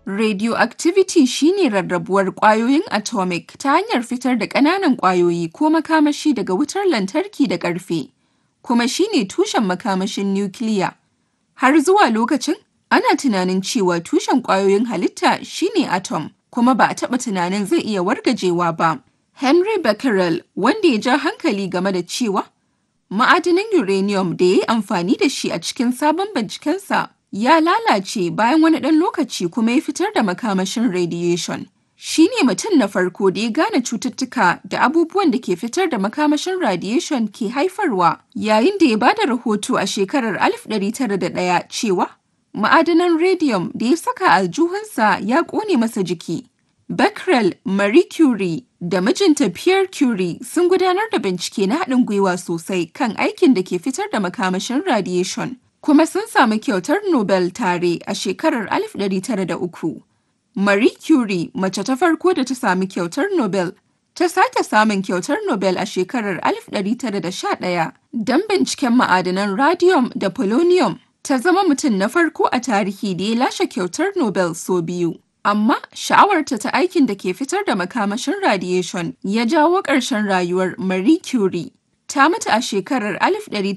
Radioactivity shi ne rarrabuwar ƙwayoyin atomic ta hanyar fitar da ƙananan ƙwayoyi ko makamashi daga wutar lantarki da ƙarfe, kuma shi ne tushen makamashin nukiliya. Har zuwa lokacin, ana tunanin cewa tushen ƙwayoyin halitta shi ne atom, kuma ba a taɓa tunanin zai iya wargajewa ba. Henry Becquerel, wanda ya ja hankali game da cewa ma'adanin uranium da ya yi amfani da shi a cikin sabon bincikensa ya lalace bayan wani ɗan lokaci kuma ya fitar da makamashin radiation. Shi ne mutum na farko da ya gane cututtuka da abubuwan da ke fitar da makamashin radiation ke haifarwa yayin da ya ba da rahoto a shekarar 1901 cewa ma'adanan radium da ya saka aljuhunsa ya ƙone masa jiki. Becquerel, Marie Curie da mijinta Pierre Curie sun gudanar da bincike na haɗin gwiwa sosai kan aikin da ke fitar da makamashin radiation, kuma sun samu kyautar Nobel tare a shekarar 1903. Marie Curie, mace ta farko da ta sami kyautar Nobel, ta sake samun kyautar Nobel a shekarar 1911 don binciken ma'adanan radium da polonium. Ta zama mutum na farko a tarihi da ya lashe kyautar Nobel sau biyu. Amma sha'awarta ta aikin da ke fitar da makamashin radiation ya jawo ƙarshen rayuwar Marie Curie. Ta mutu a shekarar